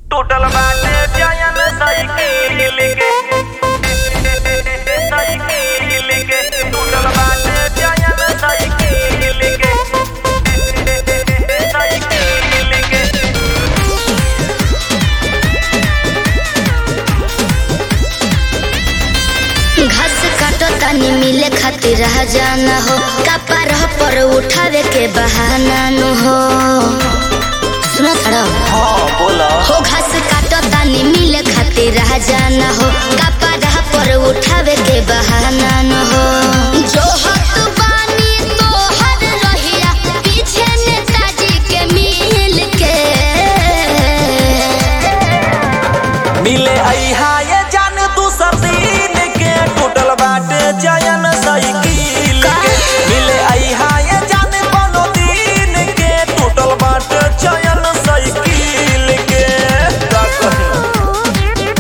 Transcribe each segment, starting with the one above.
टूटल बाटे जयन साइकिल के साइकिल के टूटल बाटे जयन साइकिल के साइकिल के घास काटो तनी मिले खातिर जाना हो कपार पर उठावे के बहाना न हो सुनो थोड़ा हाँ बोला हो घास काटो तनी मिले खातिर जाना हो कपार पर उठावे के बहाना न हो जो हत बानी तो हर रहिया पीछे नेताजी के मिल के मिले अहा ये जान तू सब दिन के टूटल बाटे जयन साइकिल के मिले अहा ये जान कोनो दिन के टूटल बाटे जयन साइकिल के का कही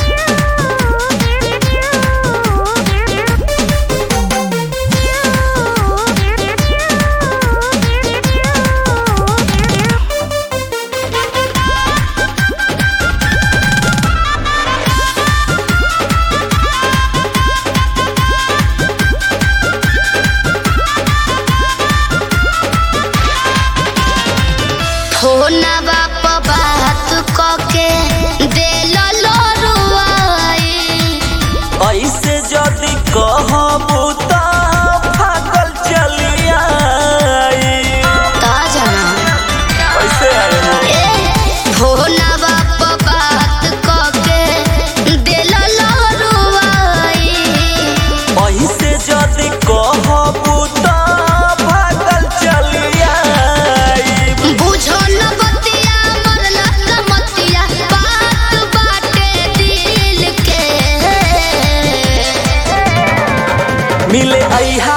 फोनवा प बात कके देल लोरुआई ऐसे जदि कहबू त भागल चलिया ता जाना कैसे आए हो ए फोनवा प बात कके देल लोरुआई ऐसे जदि कहबू त भागल चलिया बुझो न बतिया मरला कमतिया बात बाटे दिल के मिले अहा